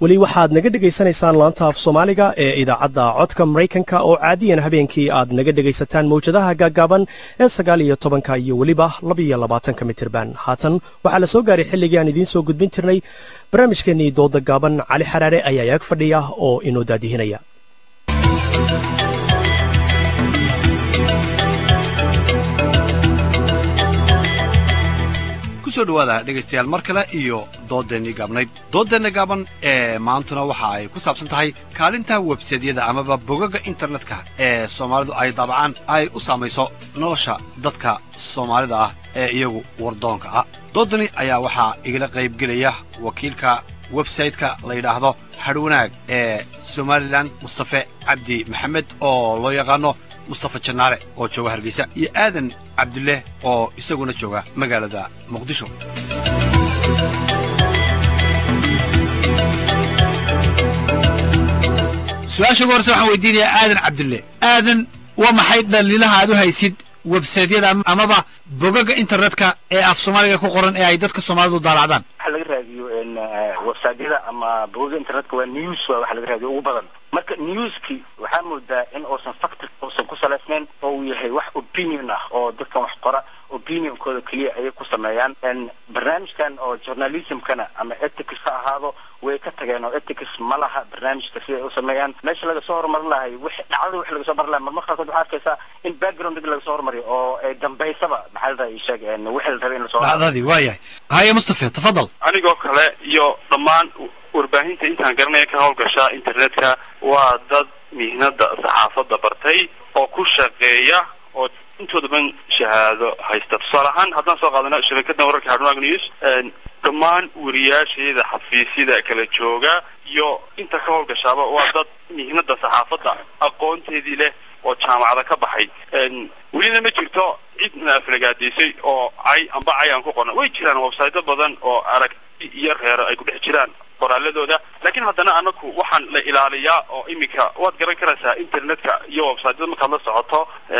weli waxaad naga dhegaysanaysaan laanta af soomaaliga ee idaacadda codka maraykanka oo caadiyan habeenkii aad naga dhegaysataan mawjadaha gaaggaaban ee sagaal iyo tobanka iyo weliba labaiyo labaatanka mitirban haatan waxaa la soo gaaray xilligii aan idiin soo gudbin jirnay barnaamijkeennii dooda gaaban cali xaraare ayaa yaag fadhiya oo inoo daadihinaya kusoo dhawaada dhegaystayaal mar kale iyo doodeennii gaabnayd doodeenna gaaban ee maantuna waxa ay ku saabsan tahay kaalinta websaydyada amaba bogaga internetka ee soomaalidu ay daabacaan ay u saamayso nolosha dadka soomaalida ah ee iyagu wardoonka ah doodani ayaa waxaa igala qaybgelaya wakiilka websayte-ka la yidhaahdo hadhwanaag ee somalilan mustafe cabdi maxamed oo loo yaqaano mustafa jannaale oo jooga hargeysa iyo aadan cabdileh oo isaguna jooga magaalada muqdisho su-aasha ugu horse waxaan weydiinayaa aadan cabdille aadan waa maxay dhaliilaha aad u haysid websaydyada amaba bogaga internetka ee af soomaaliga ku qoran ee ay dadka soomaalidu daalacdaan waxa laga raadiyo websaydyada ama bogaga internetka waa news waa waxa laga raadiyo ugu badan marka newski waxaa moodaa in uusan factor uusan ku salaysnayn oo uu yahay wax opinion ah oo dadkan wax qora opinionkooda keliya ayay ku sameeyaan barnaamijkan oo journalismkana ama ethics ha ahaado way ka tageen oo ethics ma laha barnaamijka sida ay u sameeyaan meesha laga soo horumarin lahay wix dhacdada wix laga soo barin lahay marmar qaarkood waxaa arkaysaa in backgroundga laga soo horumariyo oo ay dambaysaba maxaa la dhahay sheeg wixii la rabay in lasoo dhacdadii waa yahay haya mustafe tafadal anigoo kale iyo dhammaan warbaahinta intaan garanaya ka howlgashaa internetka waa dad mihnada saxaafadda bartay oo ku shaqeeya oo intooda ban shahaado haysta tusaale ahaan haddaan soo qaadano shabakada wararka hadhwanaag news dhammaan wariyaasheeda xafiisyada kala jooga iyo inta ka howlgashaaba waa dad mihnada saxaafadda aqoonteedii leh oo jaamacada ka baxay welina ma jirto cidna aflagaadaysay oo cay amba cay aan ku qorna way jiraan websaydo badan oo aragti iyo reero ay ku dhex jiraan qoraaladooda laakiin haddana anagu waxaan la ilaaliyaa oo iminka waad garan karaysaa internetka iyo websaytyada markaad la socoto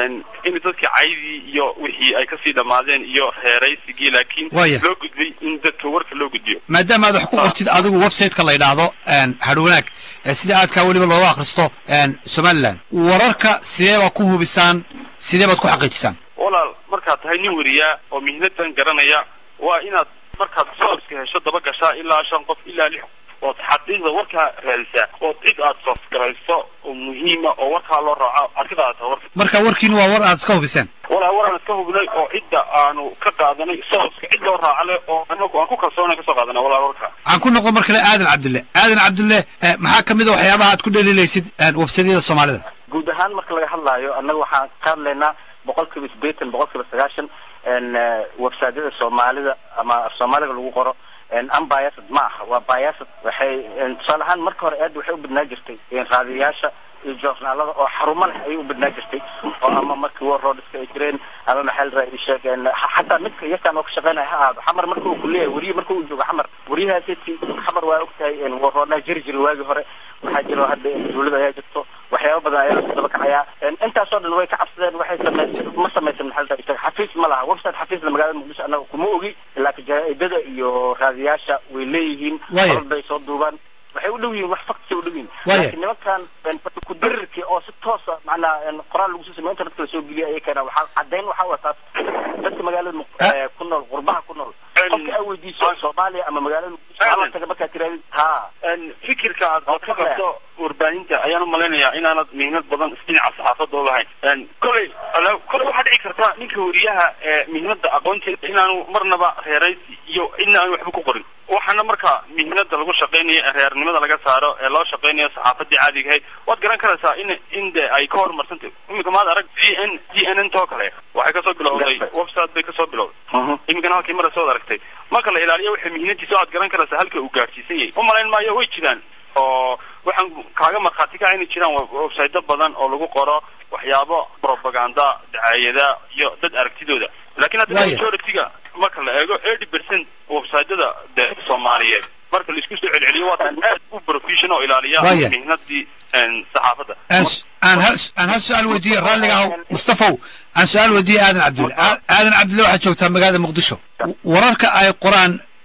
in dadka caydii iyo wixii ay kasii dhammaadeen iyo reeraysigii laakiin loo gudbay in dadka warka loo gudbiyo maadaama aad wax ku qortid adigu websiteka la yidhaahdo hadhwanaag sida aadkaa weliba looga akhristo somalilan wararka sidee baad ku hubisaan sidee baad ku xaqiijisaan walaal markaad tahay nin wariyaa oo mihnadan garanaya waa inaad markaad soorska hesho daba gashaa ilaa shan qof ilaa lix ood xaqiiqda warkaa raadisaa ood cid aad soosgarayso oo muhiima oo warkaa loo raaco arkidaata warka marka warkiinu waa war aad iska hubiseen walaa war aan iska hubinay oo cidda aanu ka qaadanay sooska cid loo raacale oo anagu aan ku kalsoonay kasoo qaadanay walaa warka aan ku noqon mar kale aadan cabdille aadan cabdille maxaa kamid a waxyaabaha aad ku dhaliilaysid websadyada soomaalida guud ahaan marka laga hadlaayo annaga waxaan ka hadlaynaa boqol kiiba sideetan boqol kiiba sagaashan websaydyada soomaalida ama soomaaliga lagu qoro unbiased ma aha waa biased waxay tusaale ahaan marka hore aad waxay u badnaa jirtay raadiyayaasha iyo joornaalada oo xarumo leh ayay u badnaa jirtay oo ama markii warroodhiska ay jireen ama maxaa la raadi sheegeen xataa midka yarkaan oo ka shaqeynaya ha ahaado xamar marka uu kuleeyahay weriye marka uu joogo xamar weriyahaasi xamar waa ogtahay warroodnaa jiri jiri waagii hore waxaa jiro hadda dawlada ayaa jirto waxyaaba badan ayaa lasoo daba kacayaa intaasoo dhan way ka cabsadeen waxay sameysay ma samaysan maxaa la raadi xafiis ma laha website xafiisna magaalada muqdisho annaga kuma ogi laakiin jaraa'idada iyo raadiyaasha way leeyihiin olol bay soo duubaan waxay u dhow yihiin wax faktisay u dhow yihiin laakiin nimankan kudirirkii oo si toosa macnaa qoraal lagu soo sameyo internetka lasoo geliya ayay keenaan waxaa caddayn waxaa waa taas dadka magaalada ku nool qurbaha ku nool qofka aa weydiiso soomaaliya ama magaalada muqdisho hala taga markaa tiraadid ha fikirka aad ka qabto warbaahinta ayaan umalaynayaa inaanad mihnad badan dhinaca saxaafadda u lahayn koley koley waxaa dhici karta ninka weriyaha ee mihnada aqoonteeda inaanu marnaba reeraysi iyo cidna aanu waxba ku qorin waxaana marka mihnada lagu shaqaynayo ee reernimada laga saaro ee loo shaqaynayo saxaafadii caadiga ahayd waad garan karaysaa in in de ay ka horumarsantay iminka maad arag g n g n n too kale waxay kasoo bilowday website bay kasoo bilowday iminkana halkii mara soo aragtay marka la ilaaliyo waxay mihnadiisa aad garan karaysaa halka uu gaadhsiisan yahay u malayn maayo way jiraan oo waxaan kaaga markhaati kaca inay jiraan websaydo badan oo lagu qoro waxyaabo propaganda dacaayada iyo dad aragtidooda laakiin haddana majority-ga marka la eego eighty percent websaydyada de soomaaliyeed marka laisku soo celceliyo waa tan aad u profession oo ilaaliya mihnadii saxaafadda aan hal su-aal weydiiye raalliga ahaw mustafow aan su-aal weydiiye aadan cabdulle aadan cabdulle waxaad joogtaa magaalada muqdisho wararka ay qoraan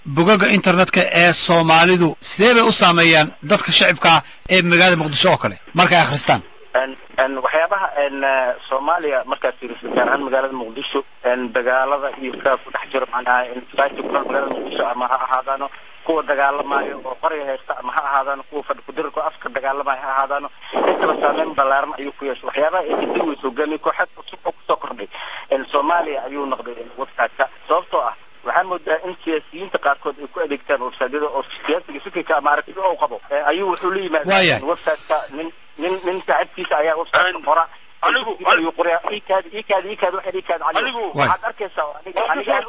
bogaga internetka ee soomaalidu sidee bay u saameeyaan dadka shacibkaa ee magaalada muqdisho oo kale markay akhristaan waxyaabaha soomaaliya markaad fiiriso gaar ahaan magaalada muqdisho dagaalada iyo kaa ku dhex jiro macnaha society ku nool magaalada muqdisho ama ha ahaadaano kuwa dagaalamayo oo qorya haysta ama ha ahaadaano kuwa fadhi kudirarka afka dagaalamayo ha ahaadaano intaba saameyn ballaaran ayuu ku yeeshay waxyaabaha ay kadib weysa hogaamiye kooxeed cusub oo kusoo kordhay soomaaliya ayuu noqday websiteka sababtoo ah waxaan moodaa in siyaasiyiinta qaarkood ay ku adeegtaan websiteyada oo siyaasiga fikirka ama aragtida uu qabo ayuu wuxuu la yimaada websiteka nin nin nin saaxiibkiisa ayaa websiteka qora anigu ayuu qoraa ikaadi ikaadi ikaadi waxaad ikaadi anigu waxaad arkaysaa aniga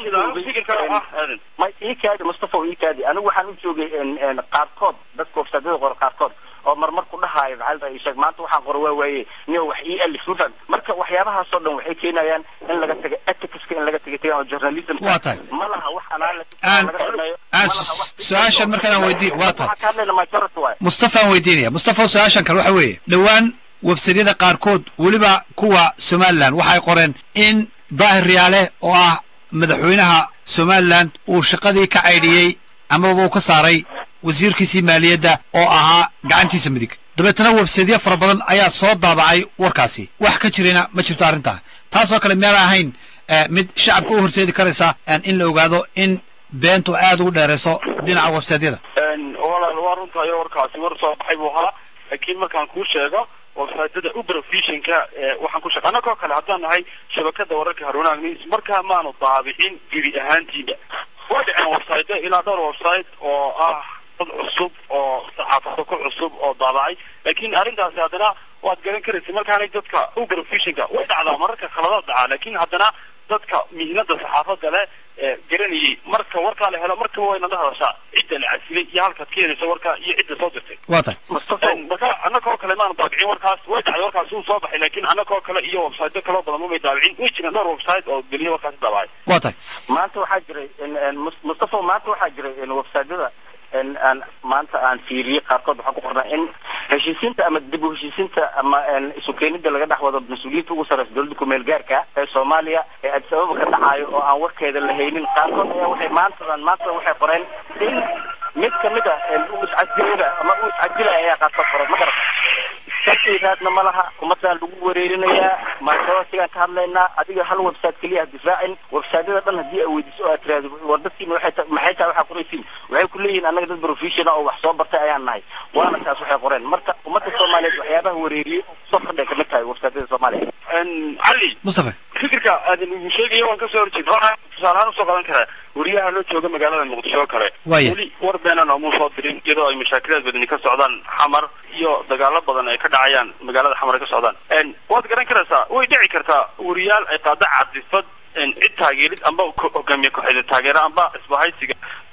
aniga ma ikaadi mustafa ikaadi anigu waxaan u joogay qaarkood dadka websiteyada qora qaarkood oo marmar ku dhahaayo maxaa la sheeg maanta waxaan qoro waa waaye niyo wax ii alif mafan marka waxyaabahaasoo dhan waxay keenayaan in laga taga ethicska in laga taga tagaan oo journalism waa tahay ma laha wax alaala laga sameeyo aan su-aashan markaan aan weydiin waa tahay waxaa ka hadlayna majority waaye mustafa aan weydiinaya mustafa su-aashan kale waxa weeye dhowaan websadyada qaarkood weliba kuwa somalilan waxay qoreen in daahir riyaale oo ah madaxweynaha somalilan uu shaqadii ka caydhiyey amaba uu ka saaray wasiirkiisii maaliyadda oo ahaa gacantiisa midig dabeetana websaydyo fara badan ayaa soo daabacay warkaasi wax ka jirina ma jirto arrintaa taasoo kale meel ahayn mid shacabka u horseedi karaysa in la ogaado in beentu aad ugu dheerayso dhinaca websaydyada walaal waa runtahay warkaasi war soo baxay buu ahaa laakiin markaan kuu sheego websiteyada uberofishinka waxaan ku sheega annagoo kale haddaan nahay shabakada wararka haruunaag news markaa maanu daabicin gebi ahaantiiba waa dhiceen website ilaa dhowr website oo ah dad cusub oo saxaafado ku cusub oo daabacay laakiin arrintaasi haddana waad garan karaysa markaanay dadka uberofishinka way dhacdaa mararka khaladaad dhacaa laakiin haddana dadka mihnada saxaafada leh garanayay marka warkaa la helo markaba wayna la hadashaa cidda la casilay iyo halkaad keenaysa warkaa iyo cidda soo dirtay waa tahay mustafa marka annagoo kale maanu daabicin warkaas way dhacday warkaasi uu soo baxay laakiin annagoo kale iyo website kaloo badan mamay daabicin way jireen dhowr website oo geliya warkaasi daabacay waa tahay maanta waxaa jiray mustafa maanta waxaa jiray websiteyada aan maanta aan fiiriyey qaarkood waxaa ku qornaa in heshiisiinta ama dib u heshiisiinta ama isu keenida laga dhex wado mas-uuliyiinta ugu sarreysa dowladda kumeel gaarka ee soomaaliya ee addis ababa ka dhacayo oo aan warkeeda la haynin qaarkood ayaa waxay maantadan maantadan waxay qoreen in mid kamid a u iscadilaya ama u iscadilaya ayaa qaarkood qoray ma garata sarkayraadna ma laha ummadaan lagu wareerinayaa maantawasigaan ka hadlaynaa adiga hal website keliya ha difaacin websiteyada dhan haddii aad weydiiso oo aad tiraahdo war dadkiina waxay ta maxay tahay waxaa qoraysiin waxay ku leeyihiin annaga dad professional oo wax soo bartay ayaan nahay waana taas waxay qoreen marka ummadda soomaaliyeed waxyaabaha wareeriyey soo kordhay kamid tahay websiteyada soomaaliya cali mustafa fikirka aadan ugu sheegaya waan kasoo horjeeda waxaan tusaalahaan usoo qadan karaa wariyaha loo jooga magaalada muqdisho oo kale Waaya. weli war beenan oo muu soo dirin iyadoo ay mashaakilaad badani ka socdaan xamar iyo dagaalo badan ay ka dhacayaan magaalada xamar ay ka socdaan waad garan karaysaa way dhici kartaa wariyaal ay qaada cadifad cid taageerid amba ko- hogaamiye kooxeeda taageera amba isbahaysiga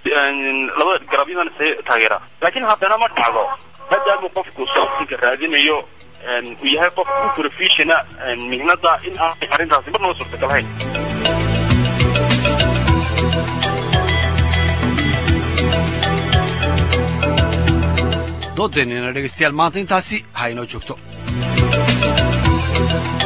labada garabyadan is taageera laakiin haddana ma dhacdo maadaama qofku sababtinka raadinayo uu yahay qof u professiona mihnada in aanay arrintaasi marnaba suurtagal hayn doodeennina dhegaystayaal maanta intaasi ha inoo joogto